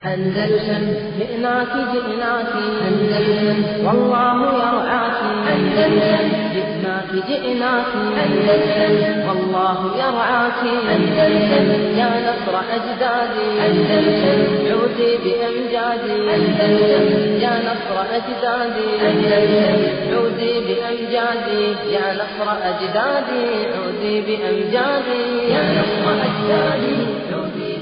أندلسن جئناك جئناك أندلسن والله يرعاك أندلسن جئناك جئناك أندلسن والله يرعاك أندلسن يا نصر أجدادي أندلسن عودي بأمجادي أندلسن يا نصر أجدادي أندلسن عودي بأمجادي يا نصر أجدادي عودي بأمجادي يا نصر أجدادي عودي بأمجادي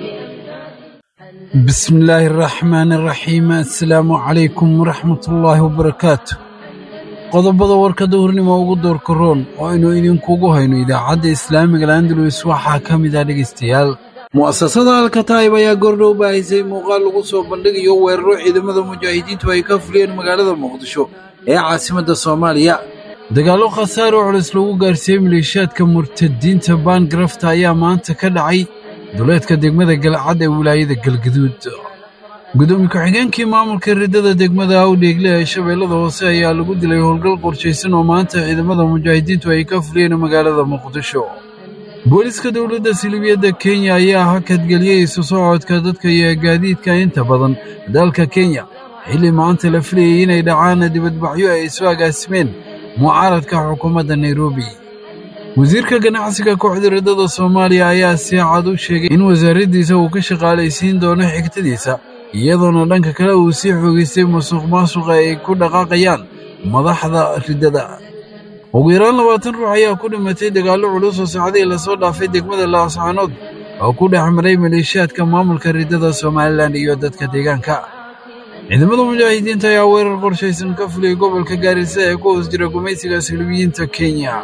بسم الله الرحمن الرحيم assalaamu calaykum waraxmat ullaahi wabarakaatu qodobada warka duhurnimo ugu doorka roon oo aynu idinkugu hayno idaacadda islaamiga landalus waxaa ka mid ah dhegaystayaal mu'asasada alkataa'ib ayaa goordhow baahisay muuqaal lagu soo bandhigayo weeraro ciidamada mujaahidiintu ay ka fuliyeen magaalada muqdisho ee caasimadda soomaaliya dagaallo khasaare oo culus lagu gaarsiiyey maleeshiyaadka murtadiinta baangarafta ayaa maanta ka dhacay duleedka degmada galcad ee wilaayada galgaduud gudoomiye ku-xigeenkii maamulka riddada degmada awdheegle ee shabeellada hoose ayaa lagu dilay howlgal qorshaysan oo maanta ciidamada mujaahidiintu ay ka fuliyeen magaalada muqdisho booliska dowladda silibiyadda kenya ayaa hakadgeliyey isu socodka dadka iyo gaadiidka inta badan dalka kenya xilli maanta la filayay inay dhacaan dibadbaxyo ay isu agaasimeen mucaaradka xukuumadda nairobi wasiirka ganacsiga kooxda riddada soomaaliya ayaa si cad u sheegay in wasaaraddiisa uu ka shaqaalaysiin doono xigtadiisa iyadoona dhanka kale uu sii xoogaystay musuq maasuqa ay ku dhaqaaqayaan madaxda riddada ugu yaraan labaatan ruux ayaa ku dhimatay dagaallo culus oo saacadihii lasoo dhaafay degmada laascaanood oo ku dhex maray maleeshiyaadka maamulka riddada somalilan iyo dadka deegaanka ciidamada mujaahidiinta ayaa weerar qorshaysan ka fuliyey gobolka gaarisa ee ku hoos jira gumaysiga silibiyiinta kenya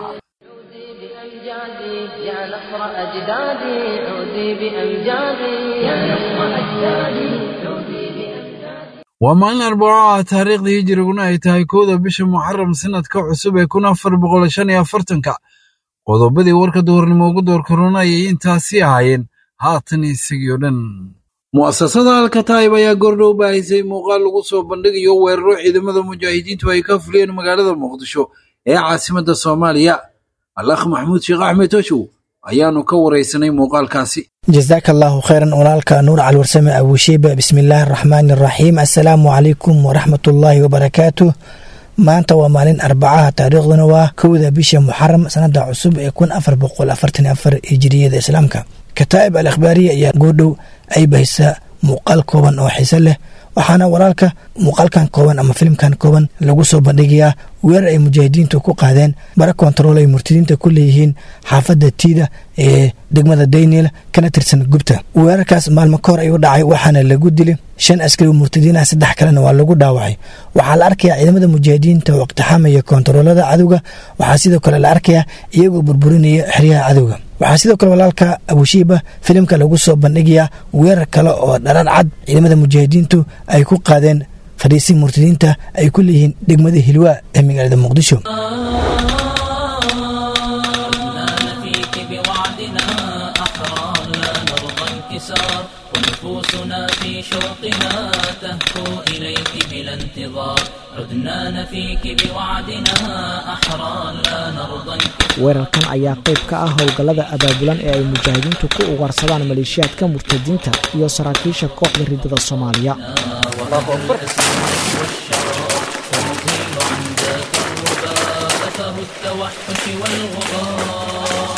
بأمجادي يا نصر أجدادي عودي بأمجادي يا نصر أجدادي عودي بأمجادي waa maalin arbaco ah taariikhdii hijiriguna ay tahay kowda bisha muxaram sanadka cusub ee kun afar boqol shan iyo afartanka qodobadii warka duhurnimo ugu door korona ayay intaasi ahaayeen haatan isagii oo dhan mu'asasada alkataa'ib ayaa goordhow baahisay muuqaal lagu soo bandhigayo weeraro ciidamada mujaahidiintu ay ka fuliyeen magaalada muqdisho ee caasimadda soomaaliya alakh maxamuud sheekh axmed toshow ayaanu ka waraysanay muuqaalkaasi jazaaka allaahu khayran walaalka nuur calwarsame abuushiiba bismillaahi araxmaani araxiim assalaamu calaykum waraxmatullaahi wabarakaatu maanta waa maalin arbacaha taariikhduna waa kowda bisha muxaram sanada cusub ee kun afar boqol afartan afar hijiriyada islaamka kataa'ib al akhbaariya ayaa goordhow ay bahisaa muuqaal kooban oo xiise leh waxaana walaalka muuqaalkan kooban ama filimkan kooban lagu soo bandhigayaa weerar ay mujaahidiintu ku qaadeen bara kontarool ay murtadiinta ku leeyihiin xaafadda tiida ee degmada daynil kana tirsan gubta weerarkaas maalmo ka hor ayuu dhacay waxaana lagu dilay shan askari murtadiin ah saddex kalena waa lagu dhaawacay waxaa la arkayaa ciidamada mujaahidiinta oo iqtixaamaya kontaroolada cadowga waxaa sidoo kale la arkayaa iyagoo burburinaya xeryaha cadowga waxaa sidoo kale walaalka abushiiba filimka lagu soo bandhigayaa weerar kale oo dharar cad ciidamada mujaahidiintu ay ku qaadeen fadhiisi murtadiinta ay ku leeyihiin degmada hilwaa ee magaalada muqdisho فيك بوعدنا أحرار لا نرضى انكسار ونفوسنا في شوقنا تهفو إليك بلا انتظار عدنا نفيك بوعدنا أحرار لا نرضى انكسار weerarkan ayaa qayb ka ah howlgallada abaabulan ee ay mujaahidiintu ku ugaarsadaan maleeshiyaadka murtadiinta iyo saraakiisha kooxda riddada soomaaliya أثر التوحش والغبار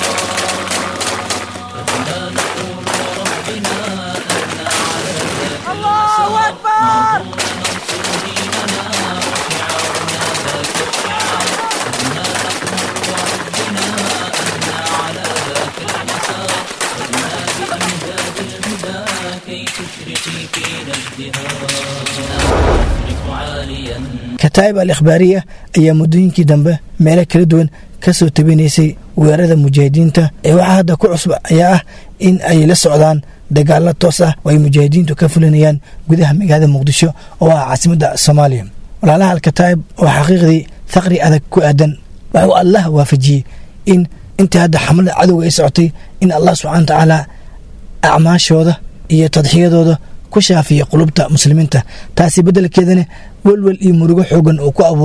فبنا نقول وربنا أن على ذاك الله أكبر ننصر ديننا وشعارنا ذاك الشعار فبنا نقول وربنا أن على ذاك المسار فبنا بأمجاد الهدى كي تشرقي فينا ازدهار نفرق عاليا kataa'ib al ikhbaariya ayaa muddooyinkii dambe meelo kala duwan ka soo tabinaysay weerarada mujaahidiinta ee waxaa hadda ku cusub ayaa ah in ay la socdaan dagaalo toos ah oo ay mujaahidiintu ka fulinayaan gudaha magaalada muqdisho oo ah caasimadda soomaaliya walaalaha alkataa'ib oo xaqiiqdii faqri adag ku aadan waxuu allah waafajiyey in intii hadda xamlada cadowga ay socotay in allah subxana wa tacaala acmaashooda iyo tadxiyadooda ku shaafiya qulubta muslimiinta taasi beddelkeedana welwel iyo murugo xoogan uu ku abuuro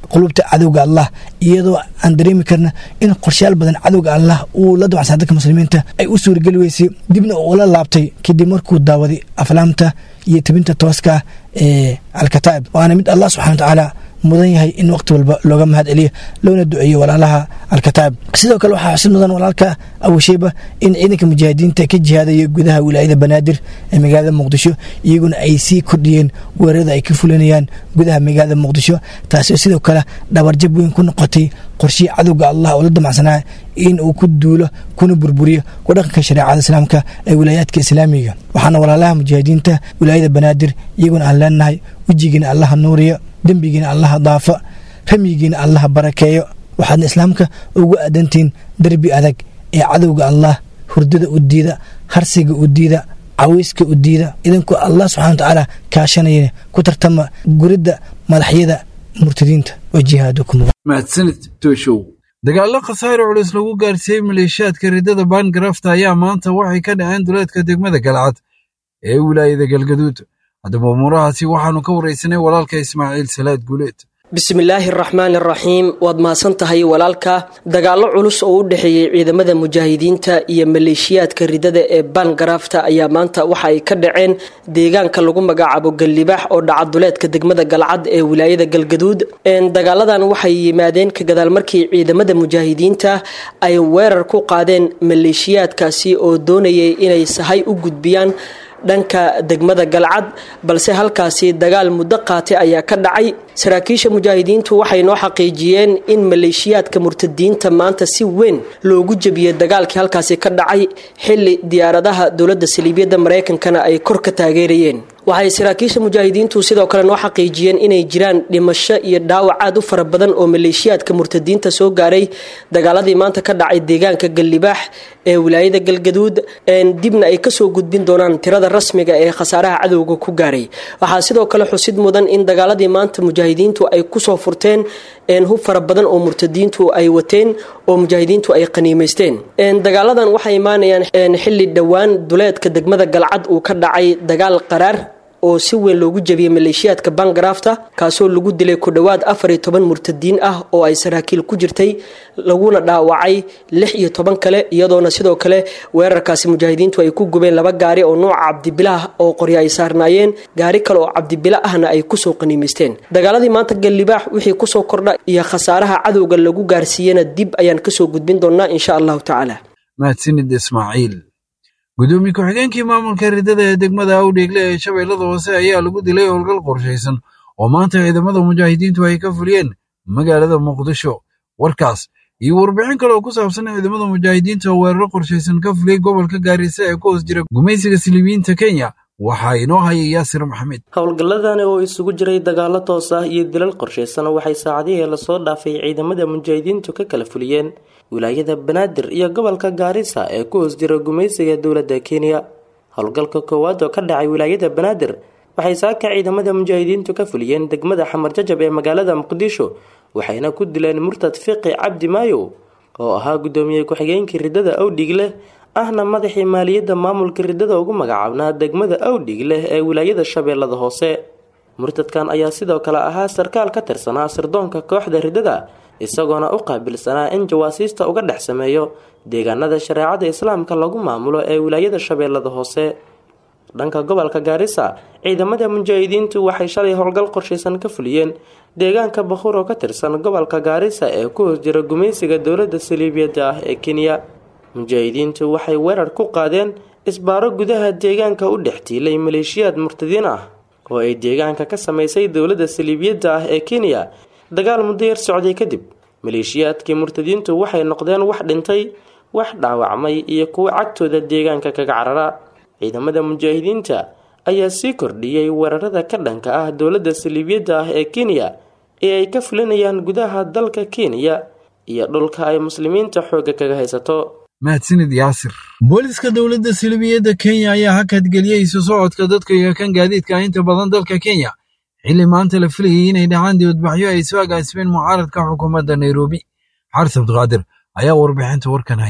qulubta cadowga allah iyadoo aan dareemi karna in qorshayaal badan cadowga allah uu la dabacsan dadka muslimiinta ay u suurageli weysay dibna ula laabtay kadib markuu daawaday aflaamta iyo tebinta tooska ee alkataa'ib waana mid allah subxana wa tacaala mudan yahay in waqti walba looga mahad celiyo loona duceeyo walaalaha alkataa'ib sidoo kale waxaa xusid mudan walaalka awasheyba in ciidanka mujaahidiinta ka jihaadaya gudaha wilaayada banaadir ee magaalada muqdisho iyaguna ay sii kordhiyeen weerarada ay ka fulinayaan gudaha magaalada muqdisho taasoo sidoo kale dhabarjab weyn ku noqotay qorshihii cadowga allah oo la damacsanaa in uu ku duulo kuna burburiyo ku dhaqanka shareecada islaamka ee wilaayaadka islaamiga waxaana walaalaha mujaahidiinta wilaayada banaadir iyaguna aan leenahay wejigiina allaha nuuriyo dembigiina allaha daafa ramyigiina allaha barakeeyo waxaadna islaamka ugu aadantihiin derbi adag ee cadowga allah hurdada u diida harsiga u diida caweyska u diida idinkoo allah subxana wa tacaala kaashanaya ku tartama guridda madaxyada murtadiinta wa jihaadukum mahadsanid tooshow dagaallo khasaare culus lagu gaarsiiyey maleeshiyaadka riddada baangarafta ayaa maanta waxay ka dhaceen duleedka degmada galcad ee wilaayada galgaduud haddaba umuurahaasi waxaannu ka waraysanay walaalka ismaaciil salaad guuleed bismillaahi araxmaani araxiim waad mahadsan tahay walaalka dagaallo culus oo u dhexeeyey ciidamada mujaahidiinta iyo maleeshiyaadka ridada ee baangarafta ayaa maanta waxa ay ka dhaceen deegaanka lagu magacaabo gallibaax oo dhaca duleedka degmada galcad ee wilaayada galgaduud dagaaladan waxay yimaadeen ka gadaal markii ciidamada mujaahidiinta ay weerar ku qaadeen maleeshiyaadkaasi oo doonayay inay sahay u gudbiyaan dhanka degmada galcad balse halkaasi dagaal muddo qaatay ayaa ka dhacay saraakiisha mujaahidiintu waxay noo xaqiijiyeen in maleeshiyaadka murtadiinta maanta si weyn loogu jebiyey dagaalkii halkaasi ka dhacay xili diyaaradaha dowladda saliibiyadda mareykankana ay kor ka taageerayeen waxay saraakiisha mujaahidiintu sidoo kale noo xaqiijiyeen inay jiraan dhimasho iyo dhaawac aad u fara badan oo maleeshiyaadka murtadiinta soo gaaray dagaaladii maanta ka dhacay deegaanka gallibaax ee wilaayada galgaduud dibna ay kasoo gudbin doonaan tirada rasmiga ee khasaaraha cadowga ku gaaray waxaa sidoo kale xusid mudan in dagaaladii maanta mujaahidiintu ay kusoo furteen hub fara badan oo murtadiintu ay wateen oo mujaahidiintu ay qaniimaysteen dagaaladan waxay imaanayaan xili dhowaan duleedka degmada galcad uu ka dhacay dagaal qaraar oo si weyn loogu jebiyey maleeshiyaadka bangarafta kaasoo lagu dilay ku dhowaad afar iyo toban murtadiin ah oo ay saraakiil ku jirtay laguna dhaawacay lix iyo toban kale iyadoona sidoo kale weerarkaasi mujaahidiintu ay ku gubeen laba gaari oo nuuca cabdibilah oo qoryo ay saarnaayeen gaari kale oo cabdibila ahna ay kusoo qaniimaysteen dagaaladii maanta gallibaax wixii kusoo kordha iyo khasaaraha cadowga lagu gaarsiiyena dib ayaan kasoo gudbin doonaa insha allahu tacaala mahadsanid ismaaciil gudoomiye ku-xigeenkii maamulka riddada ee degmada awdheegle ee shabeellada hoose ayaa lagu dilay howlgal qorshaysan oo maanta ciidamada mujaahidiintu ay ka fuliyeen magaalada muqdisho warkaas iyo warbixin kale oo ku saabsan ciidamada mujaahidiinta oo weeraro qorshaysan ka fuliyey gobolka gaarisa ee ku hoos jira gumaysiga silibiyiinta kenya waxaa inoo hayay yaasir maxamed howlgalladani oo isugu jiray dagaallo toos ah iyo dilal qorshaysan waxay saacadihii lasoo dhaafay ciidamada mujaahidiintu ka kala fuliyeen wilaayada banaadir iyo gobolka gaarisa ee ku hoos jira gumaysiga dowladda kenya howlgalka koowaad oo ka dhacay wilaayada banaadir waxay saaka ciidamada mujaahidiintu ka fuliyeen degmada xamar jajab ee magaalada muqdisho waxayna ku dileen murtad fiqi cabdi maayow oo ahaa gudoomiye ku-xigeenkii riddada awdhigleh ahna madaxii maaliyadda maamulka riddada ugu magacaabnaa degmada awdhigleh ee wilaayada shabeellada hoose murtadkan ayaa sidoo kale ahaa sarkaal ka tirsanaa sirdoonka kooxda riddada isagoona u qaabilsanaa in jawaasiista uga dhex sameeyo deegaanada shareecada islaamka lagu maamulo ee wilaayada shabeellada hoose dhanka gobolka gaarisa ciidamada mujaahidiintu waxay shalay howlgal qorshaysan ka fuliyeen deegaanka bakhur oo ka tirsan gobolka gaarisa ee ku hoos jira gumaysiga dowladda saliibiyadda ah ee kenya mujaahidiintu waxay weerar ku qaadeen isbaaro gudaha deegaanka u dhex tiilay maleeshiyaad murtadiin ah oo ay deegaanka ka samaysay dowladda saliibiyadda ah ee kenya dagaal muddo yar socday kadib maleeshiyaadkii murtadiintu waxay noqdeen wax dhintay wax dhaawacmay iyo kuwo cagtooda deegaanka kaga carara ciidamada mujaahidiinta ayaa sii kordhiyey weerarada ka dhanka ah dowladda saliibiyadda ah ee kenya ee ay ka fulinayaan gudaha dalka kenya iyo dhulka ay muslimiinta xoogga kaga haysato mahadsanid yaasir booliska dowladda silibiyadda kenya ayaa hakadgeliyey isu socodka dadka iyo kan gaadiidka inta badan dalka kenya xilli maanta la filayay inay dhacaan dibadbaxyo ay soo agaasibeen mucaaradka xukuumadda nairobi xaris abdiqaadir ayaa warbixinta warkan haya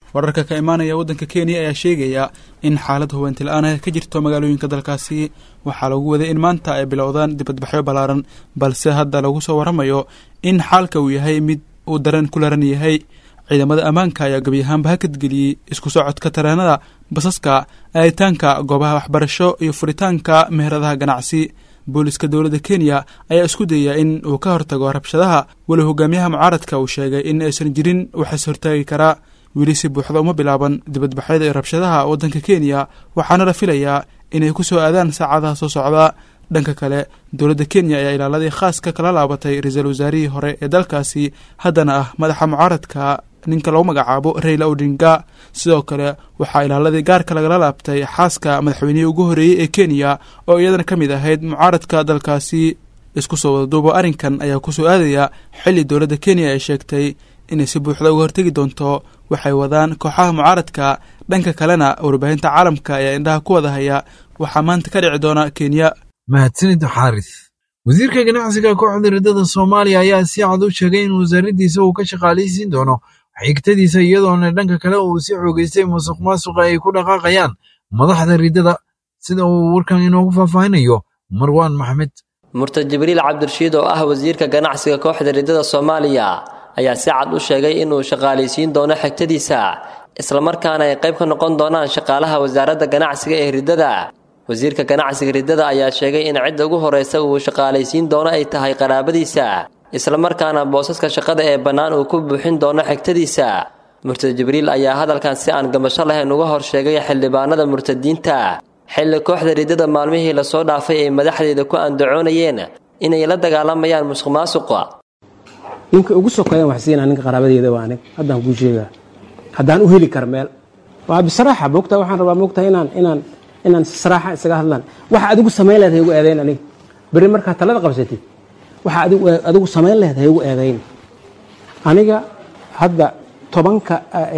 wararka ka imaanaya waddanka kenya ayaa sheegaya in xaalad hubanti la-aan ah ka jirto magaalooyinka dalkaasi waxaa lagu waday in maanta ay bilowdaan dibadbaxyo ballaaran balse hadda lagu soo waramayo in xaalka uu yahay mid uu dareen ku laran yahay ciidamada ammaanka ayaa gebi ahaanba hakadgeliyey isku socodka tareenada basaska aaditaanka goobaha waxbarasho iyo furitaanka meheradaha ganacsi booliska dowladda kenya ayaa isku dayaya in uu ka hortago rabshadaha weli hogaamiyaha mucaaradka uu sheegay in aysan jirin waxaas hortaagi karaa weli si buuxda uma bilaaban dibadbaxyada iyo rabshadaha waddanka kenya waxaana la filayaa inay ku soo aadaan saacadaha soo socda dhanka kale dowladda kenya ayaa ilaaladii khaaska kala laabatay ra-iisul wasaarihii hore ee dalkaasi haddana ah madaxa mucaaradka ninka lagu magacaabo rayla odinga sidoo kale waxaa ilaaladii gaarka lagala laabtay xaaska madaxweynihii ugu horreeyey ee kenya oo iyadana ka mid ahayd mucaaradka dalkaasi isku soo wadaduubo arrinkan ayaa kusoo aadaya xilli dowladda kenya ay sheegtay inay si buuxda uga hortegi doonto waxay wadaan kooxaha mucaaradka dhanka kalena warbaahinta caalamka ayaa indhaha ku wada haya waxaa maanta ka dhici doona kenya mahadsanid xaaris wasiirka ganacsiga kooxda riddada soomaaliya ayaa si cad u sheegay in wasaaraddiisa uu ka shaqaalaysiin doono xigtadiisa iyadoona dhanka kale uu si xoogeystay musuq maasuqa ay ku dhaqaaqayaan madaxda riddada sida uu warkan inoogu faahfaahinayo marwaan maxmed murtad jibriil cabdirashiid oo ah wasiirka ganacsiga kooxda riddada soomaaliya ayaa si cad u sheegay inuu shaqaalaysiin doono xigtadiisa islamarkaana ay qayb ka noqon doonaan shaqaalaha wasaaradda ganacsiga ee riddada wasiirka ganacsiga riddada ayaa sheegay in cidda ugu horreysa uu shaqaalaysiin doono ay tahay qaraabadiisa islamarkaana boosaska shaqada ee bannaan uu ku buuxin doono xigtadiisa murtad jibriil ayaa hadalkan si aan gamasho lahayn uga hor sheegay xildhibaanada murtadiinta xilli kooxda riddada maalmihii lasoo dhaafay ay madaxdeeda ku andacoonayeen inay la dagaalamayaan musuq maasuqa ninka ugu sokeeyan wax siinaa ninka qaraabadeeda waa anig haddaan kuu sheegaa haddaan u heli kar meel waa bisraaxa moogtaa waxaan rabaa moogtaa inaan inaan inaan saraaxa isaga hadlaan waxa adigu samayn lehed haygu eedayn aniga berri markaa talada qabsatid waxa adigu samayn lehed haygu eedayn aniga hadda tobanka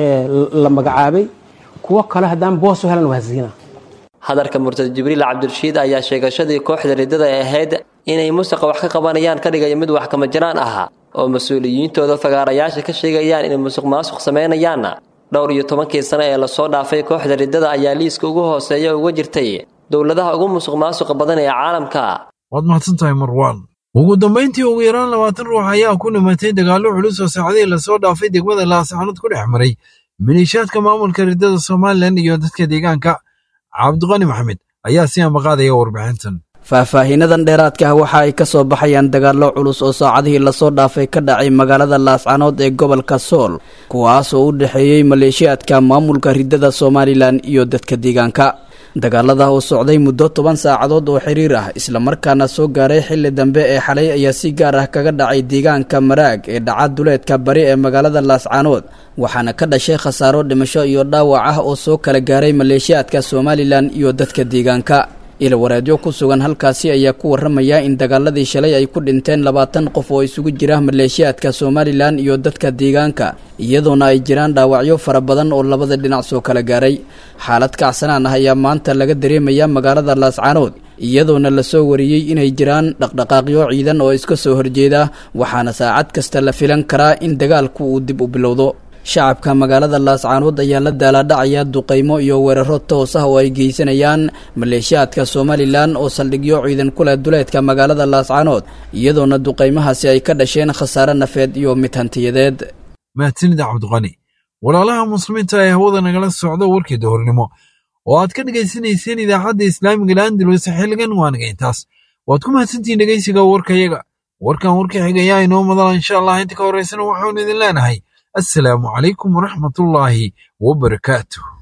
la magacaabay kuwo kale haddaan boos u helan waa siinaa hadalka murtad jibriil cabdirashiid ayaa sheegashadii kooxda riddada ee ahayd inay musaqa wax ka qabanayaan ka dhigaya mid wax kama jiraan ah oo mas-uuliyiintooda fagaarayaasha ka sheegayaan inay musuq maasuq samaynayaan dhowr iyo tobankii sano ee lasoo dhaafay kooxda riddada ayaa liiska ugu hooseeya uga jirtay dowladaha ugu musuq maasuqa badan ee caalamka waad mahadsan tahay marwaan ugu dambayntii ugu yaraan labaatan ruux ayaa ku dhimatay dagaallo culus oo saacadihii lasoo dhaafay degmada laasxanood ku dhex maray maleeshiyaadka maamulka riddada somalilan iyo dadka deegaanka cabdiqani maxamed ayaa si ambaqaadaya warbixintan faahfaahiinadan dheeraadka ah waxa ay ka soo baxayaan dagaallo culus oo saacadihii lasoo dhaafay ka dhacay magaalada laascanood ee gobolka sool kuwaas oo u dhexeeyey maleeshiyaadka maamulka riddada somalilan iyo dadka deegaanka dagaalada oo socday muddo toban saacadood oo xiriir ah islamarkaana soo gaaray xilli dambe ee xalay ayaa si gaar ah kaga dhacay deegaanka maraag ee dhaca duleedka bari ee magaalada laascanood waxaana ka dhashay khasaaro dhimasho iyo dhaawac ah oo soo kala gaaray maleeshiyaadka somalilan iyo dadka deegaanka ilwareedyo ku sugan halkaasi ayaa ku waramaya in dagaaladii shalay ay ku dhinteen labaatan qof oo isugu jira maleeshiyaadka somalilan iyo dadka deegaanka iyadoona ay jiraan dhaawacyo fara badan oo labada dhinac soo kala gaaray xaalad kacsanaan ah ayaa maanta laga dareemaya magaalada laascanood iyadoona lasoo wariyey inay jiraan dhaqdhaqaaqyo ciidan oo iska soo horjeeda waxaana saacad kasta la filan karaa in dagaalku uu dib u bilowdo shacabka magaalada laascaanood ayaa la daalaadhacaya duqaymo iyo weeraro toos ah oo ay geysanayaan maleeshiyaadka somalilan oo saldhigyo ciidan ku leh duleedka magaalada laascaanood iyadoona duqaymahaasi ay ka dhasheen khasaare nafeed iyo mid hantiyadeed mahadsanida cabdiqani walaalaha muslimiinta ee hawada nagala socda warkii dowrnimo oo aad ka dhegaysanayseen idaacadda islaamiga laandalus xilligan waanaga intaas waad ku mahadsantihiin dhegaysiga warkayaga warkan warka xigayaa inoo madala insha allah inta ka horeysana waxaanu idin leenahay السلام عليكم ورحمة الله وبركاته